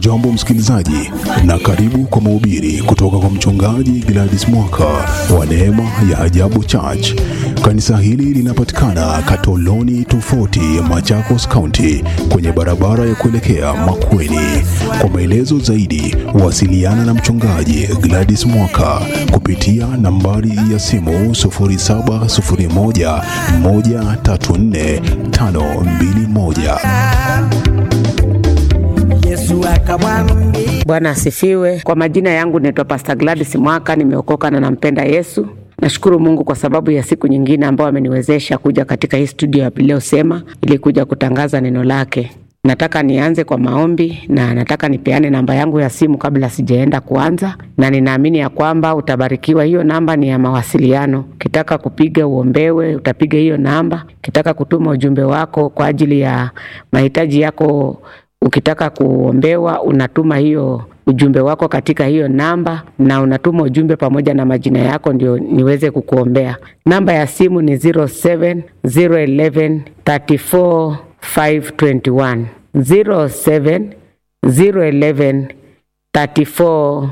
Hujambo msikilizaji, na karibu kwa mahubiri kutoka kwa mchungaji Gladys Mwaka wa Neema ya Ajabu Church. Kanisa hili linapatikana Katoloni tofauti Machakos County, kwenye barabara ya kuelekea Makueni. Kwa maelezo zaidi, wasiliana na mchungaji Gladys Mwaka kupitia nambari ya simu 0701 134 521. Yesu akamwambia Bwana asifiwe. Kwa majina yangu naitwa Pastor Gladys Mwaka, nimeokoka na nampenda Yesu. Nashukuru Mungu kwa sababu ya siku nyingine ambayo ameniwezesha kuja katika hii studio ya Biblia Usema ili kuja kutangaza neno lake. Nataka nianze kwa maombi na nataka nipeane namba yangu ya simu kabla sijaenda kuanza, na ninaamini ya kwamba utabarikiwa. Hiyo namba ni ya mawasiliano. Ukitaka kupiga uombewe, utapiga hiyo namba. Ukitaka kutuma ujumbe wako kwa ajili ya mahitaji yako ukitaka kuombewa unatuma hiyo ujumbe wako katika hiyo namba na unatuma ujumbe pamoja na majina yako ndio niweze kukuombea. Namba ya simu ni 07 011 34 521 07 011 34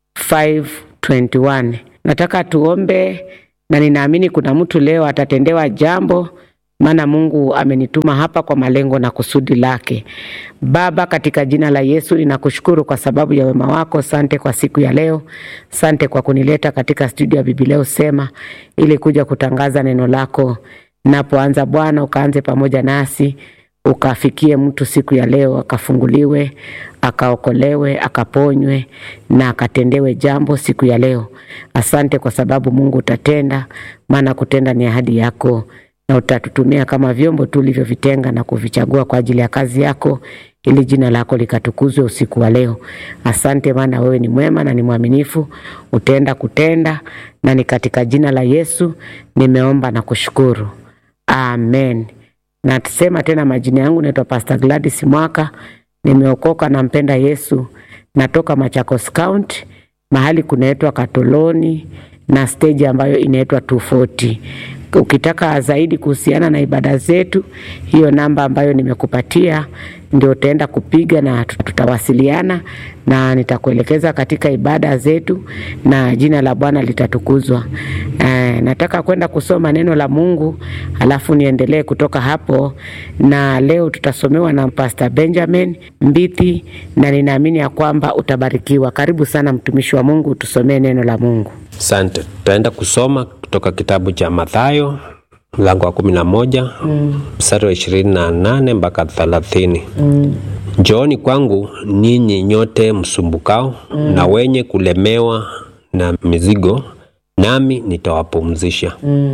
521. Nataka tuombe na ninaamini kuna mtu leo atatendewa jambo maana Mungu amenituma hapa kwa malengo na kusudi lake. Baba, katika jina la Yesu ninakushukuru kwa sababu ya wema wako. Sante kwa siku ya leo, sante kwa kunileta katika studio ya Biblia Usema ili kuja kutangaza neno lako. Napoanza Bwana, ukaanze pamoja nasi, ukafikie mtu siku ya leo, akafunguliwe, akaokolewe, akaponywe na akatendewe jambo siku ya leo. Asante kwa sababu Mungu utatenda, maana kutenda ni ahadi yako na utatutumia kama vyombo tulivyovitenga na kuvichagua kwa ajili ya kazi yako, ili jina lako likatukuzwe usiku wa leo. Asante, maana wewe ni mwema na ni mwaminifu, utaenda kutenda, na ni katika jina la Yesu nimeomba na kushukuru, amen. Na tusema tena, majina yangu naitwa Pastor Gladys Mwaka, nimeokoka, nampenda Yesu, natoka Machakos County, mahali kunaitwa Katoloni na stage ambayo inaitwa 240 ukitaka zaidi kuhusiana na ibada zetu, hiyo namba ambayo nimekupatia ndio utaenda kupiga na tutawasiliana na nitakuelekeza katika ibada zetu na jina la Bwana litatukuzwa. Eh, nataka kwenda kusoma neno la Mungu alafu niendelee kutoka hapo, na leo tutasomewa na Pastor Benjamin Mbithi na ninaamini ya kwamba utabarikiwa. Karibu sana mtumishi wa Mungu, tusomee neno la Mungu. Asante. Tutaenda kusoma kutoka kitabu cha Mathayo mlango wa kumi na moja mstari wa ishirini na nane mpaka thelathini. Njooni kwangu ninyi nyote msumbukao na wenye kulemewa na mizigo, nami nitawapumzisha.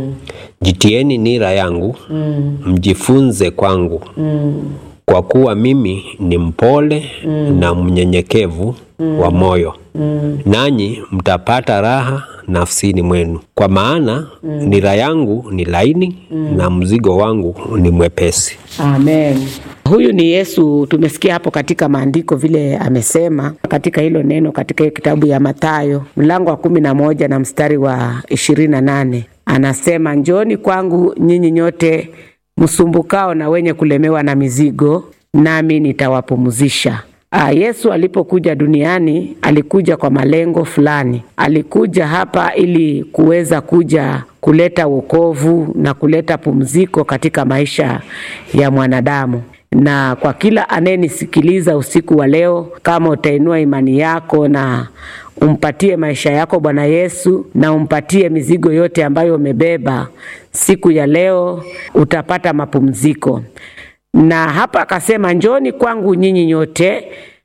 Jitieni nira yangu, mjifunze kwangu, kwa kuwa mimi ni mpole na mnyenyekevu wa moyo, nanyi mtapata raha nafsini mwenu, kwa maana nira yangu ni laini na mzigo wangu ni mwepesi. Amen. Huyu ni Yesu, tumesikia hapo katika maandiko vile amesema katika hilo neno katika hiyo kitabu ya Mathayo mlango wa kumi na moja na mstari wa ishirini na nane anasema, njooni kwangu nyinyi nyote msumbukao na wenye kulemewa na mizigo, nami nitawapumzisha. Ah, Yesu alipokuja duniani alikuja kwa malengo fulani. Alikuja hapa ili kuweza kuja kuleta wokovu na kuleta pumziko katika maisha ya mwanadamu. Na kwa kila anayenisikiliza usiku wa leo, kama utainua imani yako na umpatie maisha yako Bwana Yesu na umpatie mizigo yote ambayo umebeba, siku ya leo utapata mapumziko na hapa akasema, njoni kwangu nyinyi nyote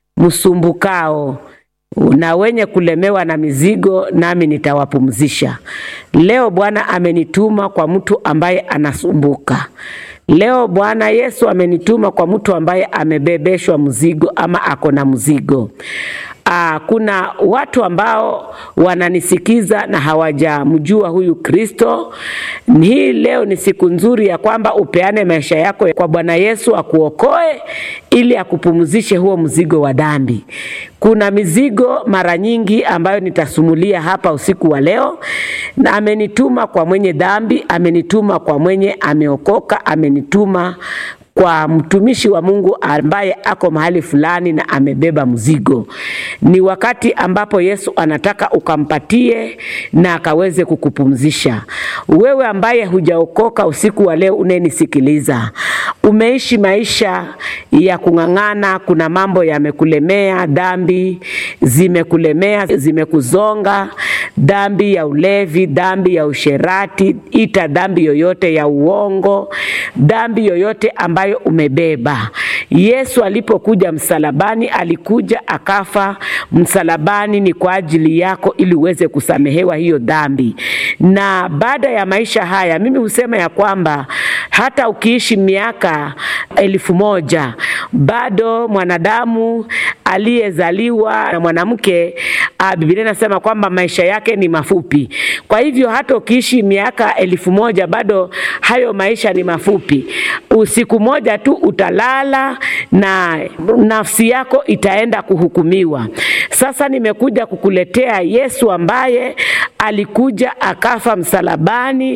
msumbukao na wenye kulemewa na mizigo, nami nitawapumzisha. Leo Bwana amenituma kwa mtu ambaye anasumbuka. Leo Bwana Yesu amenituma kwa mtu ambaye amebebeshwa mzigo ama ako na mzigo. Aa, kuna watu ambao wananisikiza na hawajamjua huyu Kristo. Hii leo ni siku nzuri ya kwamba upeane maisha yako kwa Bwana Yesu akuokoe ili akupumzishe huo mzigo wa dhambi. Kuna mizigo mara nyingi ambayo nitasumulia hapa usiku wa leo, na amenituma kwa mwenye dhambi, amenituma kwa mwenye ameokoka, amenituma kwa mtumishi wa Mungu ambaye ako mahali fulani na amebeba mzigo. Ni wakati ambapo Yesu anataka ukampatie na akaweze kukupumzisha. Wewe ambaye hujaokoka usiku wa leo unayenisikiliza, umeishi maisha ya kung'ang'ana, kuna mambo yamekulemea, dhambi zimekulemea, zimekuzonga, dhambi ya ulevi, dhambi ya usherati, ita dhambi yoyote ya uongo, dhambi yoyote ambayo umebeba. Yesu alipokuja msalabani, alikuja akafa msalabani, ni kwa ajili yako ili uweze kusamehewa hiyo dhambi. Na baada ya maisha haya, mimi husema ya kwamba hata ukiishi miaka elfu moja bado mwanadamu aliyezaliwa na mwanamke, ah, Biblia inasema kwamba maisha yake ni mafupi. Kwa hivyo hata ukiishi miaka elfu moja bado hayo maisha ni mafupi. Usiku moja tu utalala na nafsi yako itaenda kuhukumiwa. Sasa nimekuja kukuletea Yesu ambaye alikuja akafa msalabani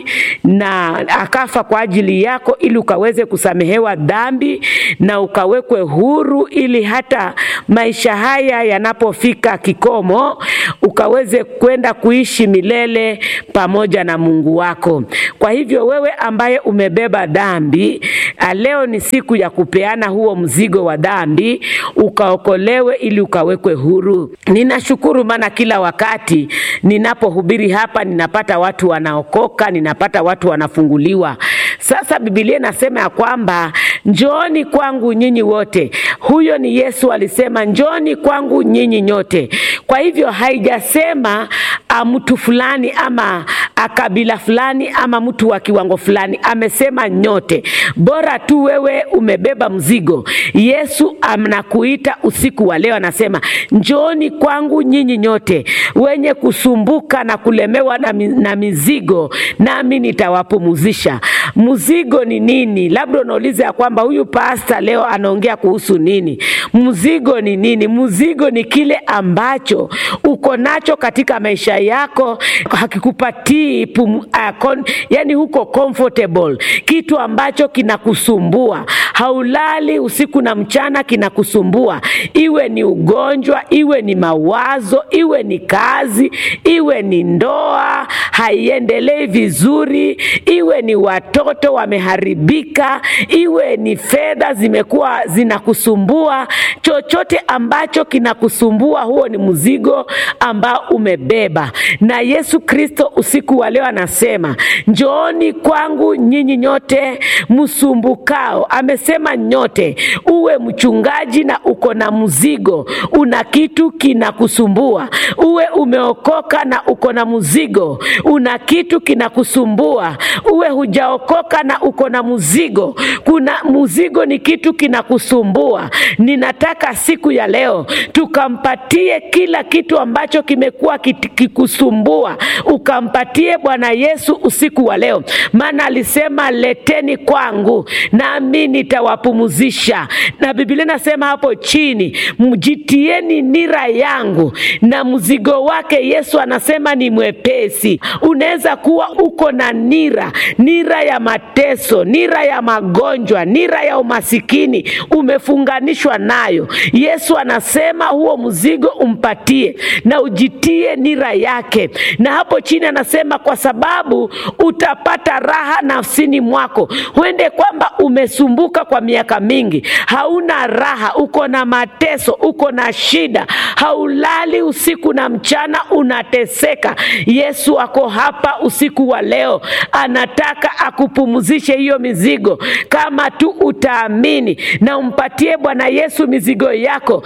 na akafa kwa ajili yako ili ukaweze kusamehewa dhambi na ukawekwe huru ili hata maisha haya yanapofika kikomo ukaweze kwenda kuishi milele pamoja na Mungu wako. Kwa hivyo wewe ambaye umebeba dhambi, ah, leo ni siku ya kupeana huo mzigo wa dhambi ukaokolewe ili ukawekwe huru. Ninashukuru maana kila wakati ninapohubiri hapa ninapata watu wanaokoka, ninapata watu wanafunguliwa. Sasa Biblia inasema ya kwamba njooni kwangu nyinyi wote. Huyo ni Yesu alisema njooni kwangu nyinyi nyote. Kwa hivyo haijasema ah, mtu fulani ama ah, kabila fulani ama mtu wa kiwango fulani, amesema nyote. Bora tu wewe umebeba mzigo. Yesu anakuita usiku wa leo, anasema njooni kwangu nyinyi nyote wenye kusumbuka na kulemewa na, mi, na mizigo, nami nitawapumuzisha. Mzigo ni nini? Labda unauliza ya kwamba huyu pasta leo anaongea kuhusu nini? Mzigo ni nini? Mzigo ni kile ambacho uko nacho katika maisha yako hakikupatii pum, uh, kon, yani huko comfortable, kitu ambacho kinakusumbua, haulali usiku na mchana, kinakusumbua, iwe ni ugonjwa, iwe ni mawazo, iwe ni kazi, iwe ni ndoa haiendelei vizuri, iwe ni watoto wameharibika, iwe ni fedha zimekuwa zinakusumbua, chochote ambacho kinakusumbua, huo ni mzigo ambao umebeba. Na Yesu Kristo usiku wa leo anasema njooni kwangu nyinyi nyote msumbukao. Amesema nyote, uwe mchungaji na uko na mzigo, una kitu kinakusumbua, uwe umeokoka na uko na mzigo, una kitu kinakusumbua, uwe hujaokoka na uko na mzigo, kuna mzigo ni kitu kinakusumbua. Ninataka siku ya leo tukampatie kila kitu ambacho kimekuwa kiti- kikusumbua, ukampatie Bwana Yesu usiku wa leo, maana alisema leteni kwangu nami nitawapumuzisha. Na Biblia inasema hapo chini, mjitieni nira yangu na mzigo wake. Yesu anasema ni mwepesi. Unaweza kuwa uko na nira, nira ya mateso, nira ya magonjwa, nira ya umasikini, umefunganishwa nayo. Yesu anasema huo mzigo umpatie na ujitie nira yake, na hapo chini anasema kwa sababu utapata raha nafsini mwako. Huende kwamba umesumbuka kwa miaka mingi, hauna raha, uko na mateso, uko na shida, haulali usiku na mchana, unateseka. Yesu ako hapa usiku wa leo, anataka akupumzishe hiyo mizigo, kama tu utaamini na umpatie Bwana Yesu mizigo yako,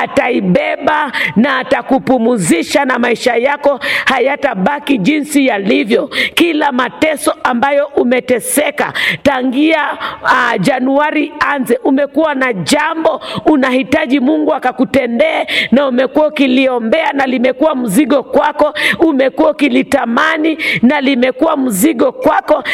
ataibeba na atakupumzisha, na maisha yako hayatabaki jinsi yalivyo. Kila mateso ambayo umeteseka tangia uh, Januari anze, umekuwa na jambo unahitaji Mungu akakutendee, na umekuwa ukiliombea na limekuwa mzigo kwako, umekuwa ukilitamani na limekuwa mzigo kwako. Leo ni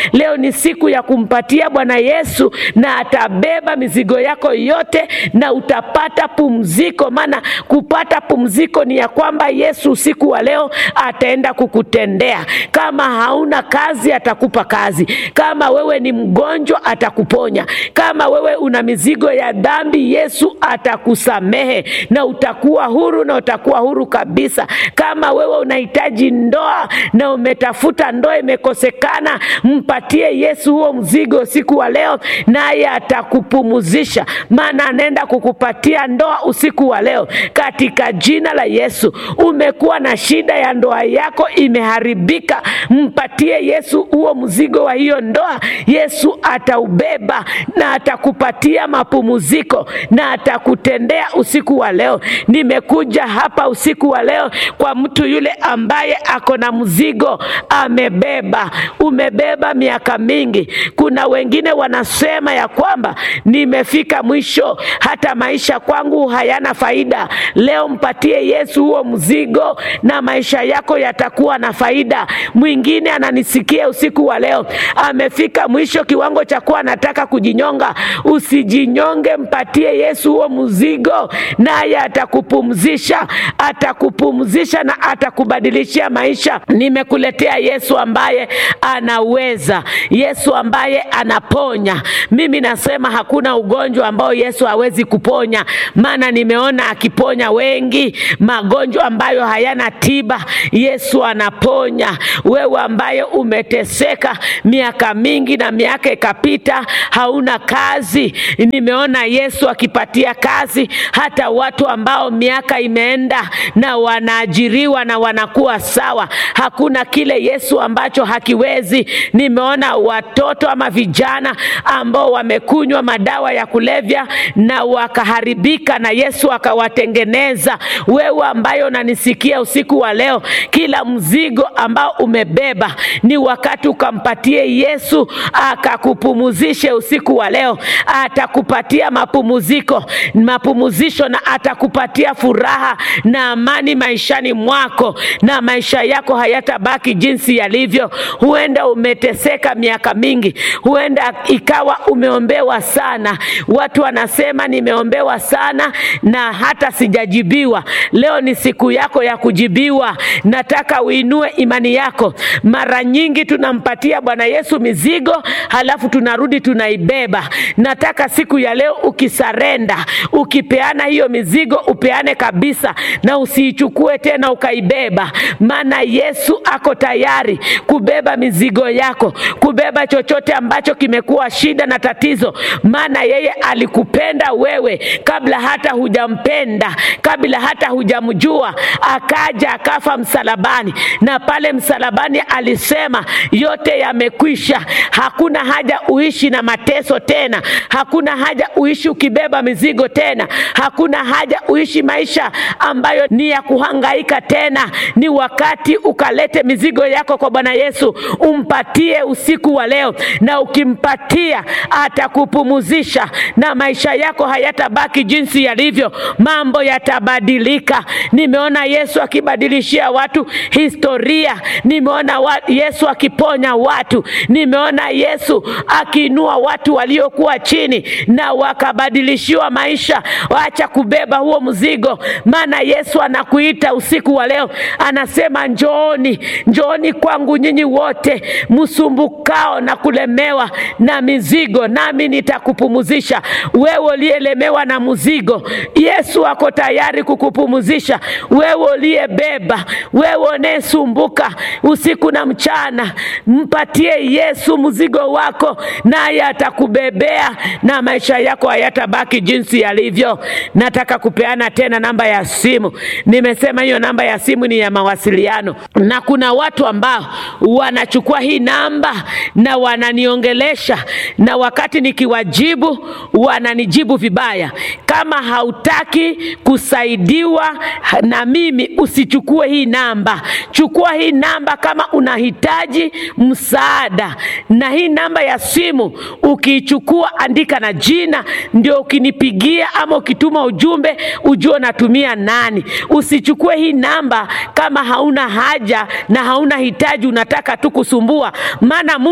ni siku ya kumpatia Bwana Yesu, na atabeba mizigo yako yote na utapata pumziko. Maana kupata pumziko ni ya kwamba Yesu usiku wa leo ataenda kukutendea. Kama hauna kazi, atakupa kazi. Kama wewe ni mgonjwa, atakuponya. Kama wewe una mizigo ya dhambi, Yesu atakusamehe na utakuwa huru, na utakuwa huru kabisa. Kama wewe unahitaji ndoa na umetafuta ndoa imekosekana, mpatie Yesu huo mzigo usiku wa leo, naye atakupumuzisha, maana anaenda kukupatia ndoa usiku wa leo katika jina la Yesu. Umekuwa na shida ya ndoa yako imeharibika, mpatie Yesu huo mzigo wa hiyo ndoa. Yesu ataubeba na atakupatia mapumziko na atakutendea usiku wa leo. Nimekuja hapa usiku wa leo kwa mtu yule ambaye ako na mzigo amebeba. Umebeba miaka mingi. Kuna wengine wanasema ya kwamba nimefika mwisho, hata maisha kwangu hayana faida. Leo mpatie Yesu huo mzigo na maisha yako yatakuwa na faida. Mwingine ananisikia usiku wa leo, amefika mwisho kiwango cha kuwa anataka kujinyonga. Usijinyonge, mpatie Yesu huo mzigo, naye atakupumzisha, atakupumzisha na atakubadilishia maisha. Nimekuletea Yesu ambaye anaweza, Yesu ambaye anaponya. Mimi nasema hakuna ugonjwa ambao Yesu hawezi kuponya, maana nimeona akiponya wengi magonjwa ambayo hayana tiba. Yesu anaponya. Wewe ambaye umeteseka miaka mingi na miaka ikapita, hauna kazi, nimeona Yesu akipatia kazi hata watu ambao miaka imeenda na wanaajiriwa na wanakuwa sawa. Hakuna kile Yesu ambacho hakiwezi. Nimeona watoto ama vijana ambao wamekunywa madawa ya kulevya na wakaharibika, na Yesu akawatengeneza. Wewe ambaye unanisikia usiku wa leo, kila mzigo ambao umebeba ni wakati ukampatie Yesu akakupumuzishe usiku wa leo. Atakupatia mapumuziko, mapumuzisho, na atakupatia furaha na amani maishani mwako, na maisha yako hayatabaki jinsi yalivyo. Huenda umeteseka miaka mingi, huenda ikawa umeombewa sana. Watu wanasema nimeombewa sana na hata sijajibiwa. Leo ni siku yako ya kujibiwa. Nataka uinue imani yako. Mara nyingi tunampatia Bwana Yesu mizigo, halafu tunarudi tunaibeba. Nataka siku ya leo ukisarenda, ukipeana hiyo mizigo, upeane kabisa na usiichukue tena ukaibeba, maana Yesu ako tayari kubeba mizigo yako, kubeba chochote ambacho kimekuwa shida na tatizo, maana yeye alikupenda wewe kabla hata hujampenda, kabla hata hujamjua, akaja akafa msalabani, na pale msalabani alisema yote yamekwisha. Hakuna haja uishi na mateso tena, hakuna haja uishi ukibeba mizigo tena, hakuna haja uishi maisha ambayo ni ya kuhangaika tena. Ni wakati ukalete mizigo yako kwa Bwana Yesu, umpatie usiku wa leo, na ukimpatia atakupumuzisha na maisha yako hayatabaki jinsi yalivyo, mambo yatabadilika. Nimeona Yesu akibadilishia watu historia, nimeona wa Yesu akiponya watu, nimeona Yesu akiinua watu waliokuwa chini na wakabadilishiwa maisha. Wacha kubeba huo mzigo, maana Yesu anakuita usiku wa leo, anasema njooni, njooni kwangu nyinyi wote msumbukao na kulemewa na mizigo, nami nitakupumuzisha. Wewe uliyelemewa na mzigo, Yesu ako tayari kukupumuzisha. Wewe uliyebeba, wewe unayesumbuka usiku na mchana, mpatie Yesu mzigo wako, naye atakubebea na maisha yako hayatabaki jinsi yalivyo. Nataka kupeana tena namba ya simu. Nimesema hiyo namba ya simu ni ya mawasiliano, na kuna watu ambao wanachukua hii namba na wananiongelesha, na wakati nikiwajibu wananijibu vibaya. Kama hautaki kusaidiwa na mimi, usichukue hii namba. Chukua hii namba kama unahitaji msaada, na hii namba ya simu ukiichukua, andika na jina, ndio ukinipigia ama ukituma ujumbe ujue unatumia nani. Usichukue hii namba kama hauna haja na hauna hitaji, unataka tu kusumbua, maana Mungu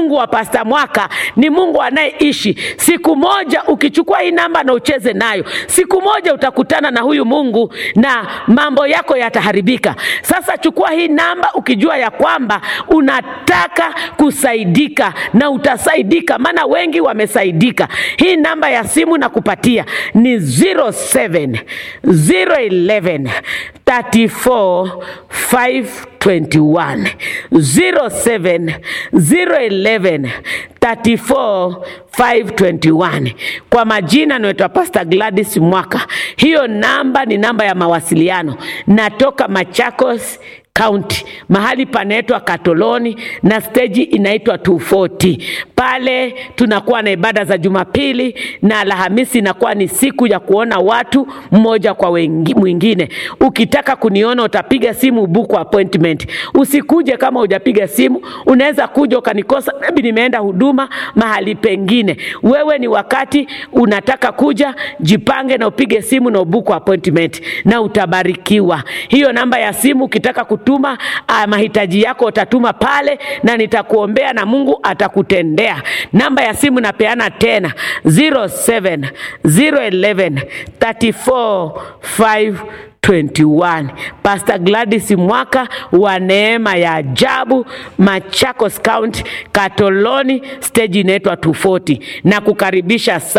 Mungu wa Pasta Mwaka ni Mungu anayeishi. Siku moja ukichukua hii namba na ucheze nayo, siku moja utakutana na huyu Mungu na mambo yako yataharibika. Sasa chukua hii namba ukijua ya kwamba unataka kusaidika na utasaidika, maana wengi wamesaidika. Hii namba ya simu nakupatia ni 07 011 34 521 07 011 34 521. Kwa majina naitwa Pastor Gladys Mwaka. Hiyo namba ni namba ya mawasiliano. Natoka Machakos County, mahali panaitwa Katoloni na steji inaitwa 240. Pale tunakuwa na ibada za Jumapili na Alhamisi inakuwa ni siku ya kuona watu mmoja kwa wengi, mwingine. Ukitaka kuniona utapiga simu book appointment. Usikuje kama hujapiga simu, unaweza kuja ukanikosa, maybe nimeenda huduma mahali pengine. Wewe ni wakati unataka kuja, jipange na upige simu na ubuku appointment na utabarikiwa. Hiyo namba ya simu ukitaka kutuma ah, mahitaji yako utatuma pale na nitakuombea na Mungu atakutendea. Namba ya simu napeana tena 07 011 34 521. Pastor Gladys Mwaka wa neema ya ajabu Machakos County, Katoloni, stage inaitwa 240 na kukaribisha